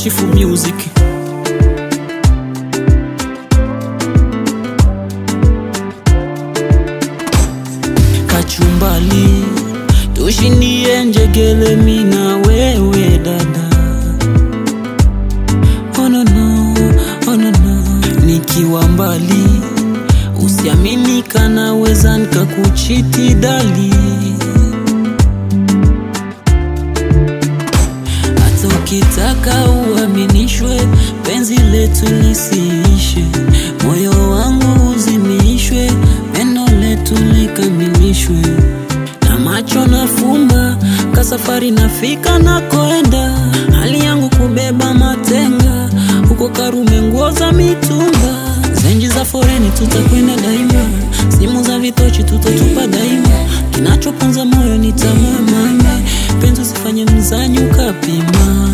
Chifu Music. Kachumbali tushindie njegele mina wewe dada oh no no, oh no no. Nikiwa mbali usiamini kanaweza nikakuchiti dali hata ukitaka uaminishwe penzi letu lisiishe moyo wangu uzimishwe pendo letu likamilishwe na macho nafumba kasafari nafika nakoenda hali yangu kubeba matenga huko Karume nguo za mitumba zenji za foreni tutakwenda daima simu za vitochi tutatupa daima kinachoponza moyo ni tamaa mama penzi usifanye mzanyi ukapima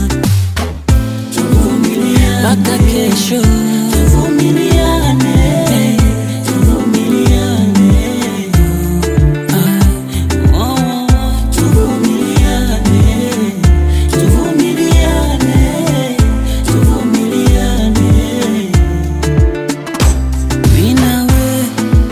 mpaka kesho tuvumiliane tuvumiliane ah, oh, tuvumiliane tuvumiliane tuvumiliane mimi nawe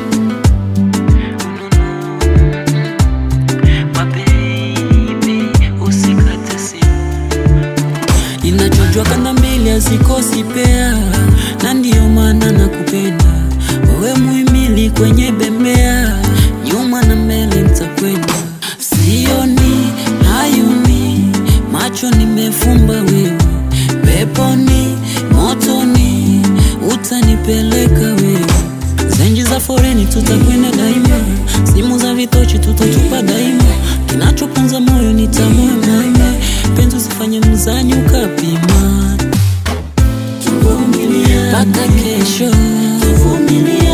Mababy, usikate simu Ninachojua kanda mbili hazikosi pea, na ndiyo maana nakupenda wewe, muhimili kwenye bembea, nyuma na mbele nitakwenda. Sioni hayuni, macho nimefumba wewe, peponi motoni, utanipeleka wewe zenji za foreni tutakwenda daima, simu za vitochi tutatupa daima, kinachoponza moyo ni tamaa mama, penzi usifanye mzanyi ukapima, mpaka kesho tuvumilia